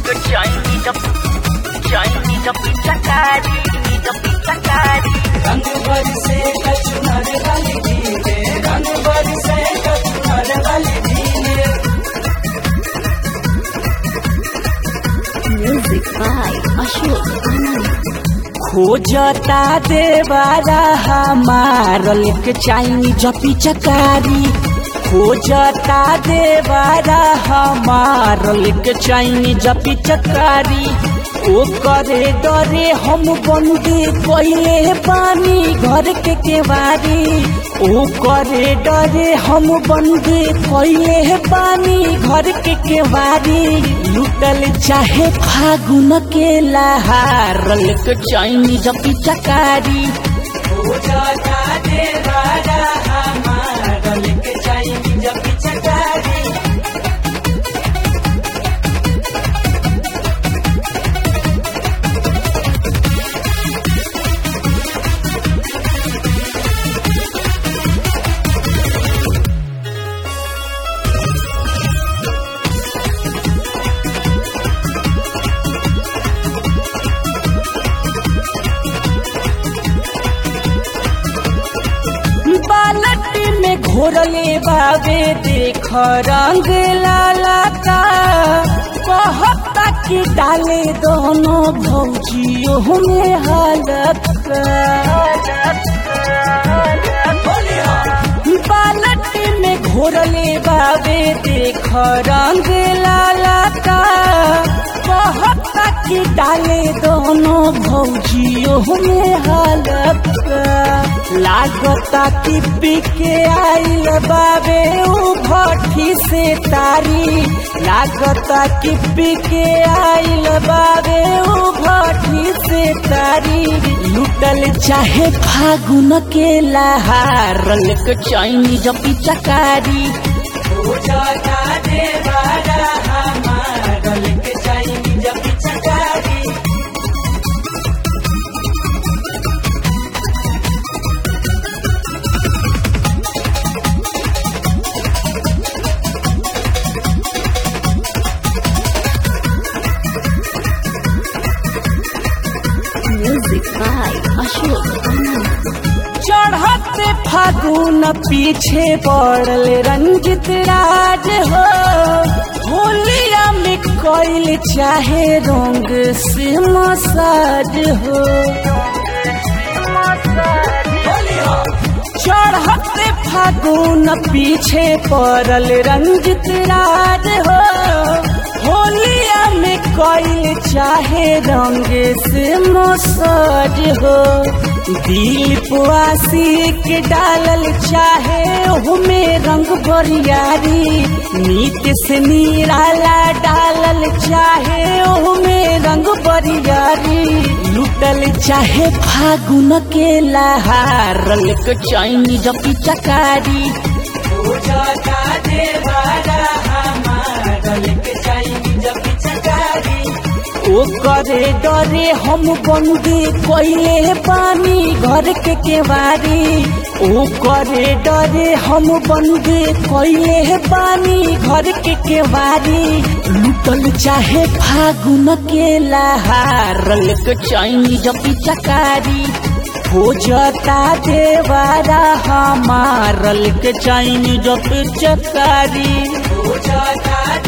Chinese up, Chinese up, Chakari, up, Chakari. रंग बरसे कचुनर वाली धीरे रंग बरसे कचुनर वाली धीरे Music by Ashok Anand. खोजता देवारा हमार लिख चाइनी जपी चकारी खोजता देवारा हमार लिख चाइनी जपी चकारी ओ करे डरे हम बंदी कोइले पानी घर के केवारी ओ करे डरे हम बंदी कोइले पानी घर के केवारी लुटल चाहे फागुन के लहार लिख चाइनी जपी चकारी हो जाता देवारा हमार लिख चाइनी जपी चकारी बालटी में घोरले बाबे देख रंग लाला का कहता कि डाले दोनों भौजियों में हालत बालटी में घोरले बाबे देख रंग लाला का कहता कि डाले दोनों भौजियों में हालत लागता कि पिके आइल बाबे उ भट्ठी से तारी लागता कि पिके आइल बाबे उ भट्ठी से तारी लुटल चाहे फागुन के लहार लक चाइनी जपी चकारी हो जाता देवारा हमार लक चाइनी जपी चकारी Music by Ashok Anand. चढ़ते फागुन पीछे पड़ल रंजित राज हो होलिया में कोइल चाहे रंग से मसाज हो चढ़ते फागुन पीछे पड़ल रंजित राज हो होलिया में कोइल चाहे रंग से मसाज हो दिल पुआसी के डालल चाहे ओहुमे रंग बरियारी नीत से निराला डालल चाहे ओहुमे रंग बरियारी लुटल चाहे फागुन के लहार लक चाइनी जपी चकारी हो जाता देवारा हमार लक चाइनी जपी चकारी ओ करे डरे हम बंदी कोइले पानी घर के केवारी ओ करे डरे हम बंदी कोइले पानी घर के केवारी लुटल चाहे फागुन के लहार लक चाइनी जपी चकारी हो जाता देवारा हमार लक चाइनी जपी चकारी हो जाता